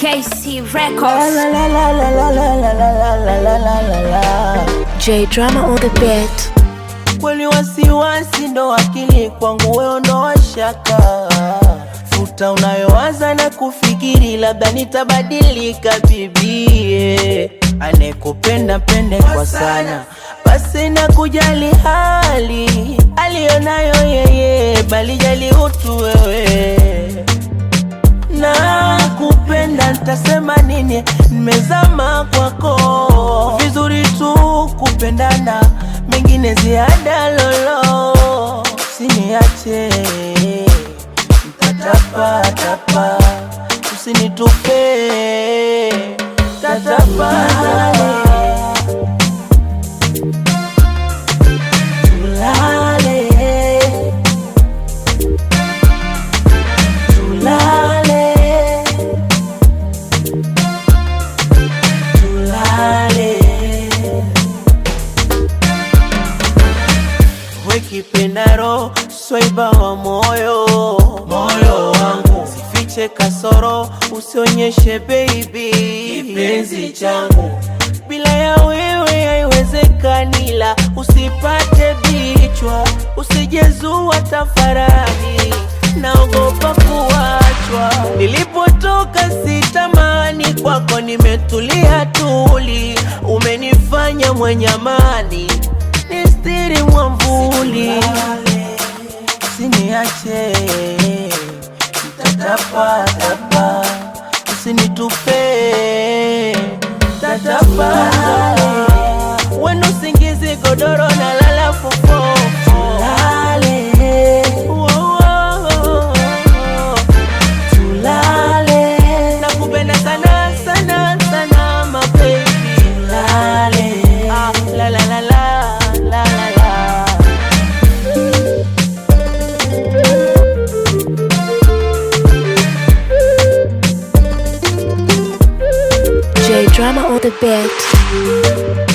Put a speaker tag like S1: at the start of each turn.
S1: KC
S2: La
S1: Records.
S2: la la la la la la la la la la la la la.
S3: J Drama on the beat.
S2: Kweli wasiwasi ndo akili kwangu, wewe ndo shaka. Futa unayowaza na kufikiri, labda nitabadilika bibie. Anekupenda pende kwa sana, basi na kujali hali aliyonayo yeye, bali jali utu wewe na kupenda nitasema nini? Nimezama kwako, vizuri tu kupendana, mengine ziada lolo, usiniache mtatapa tapa, usinitupe tatapa tulale tulale tulale wekipendaro swaiba wa moyo moyo wangu sifiche kasoro usionyeshe baby kipenzi changu bila ya wewe haiwezekani, la usipate bichwa, usijezua tafarani, naogopa kuachwa. Nilipotoka sitamani, kwako nimetulia tuli, umenifanya mwenye amani, nistiri mwamvuli, usiniache tatapatapa, usinitupe tatapa wenu singizi godoro na lala fofo tulale tulale nakupenda sana sana sana mabebi tulale ah, la la la la la la la
S3: J Drama on the beat.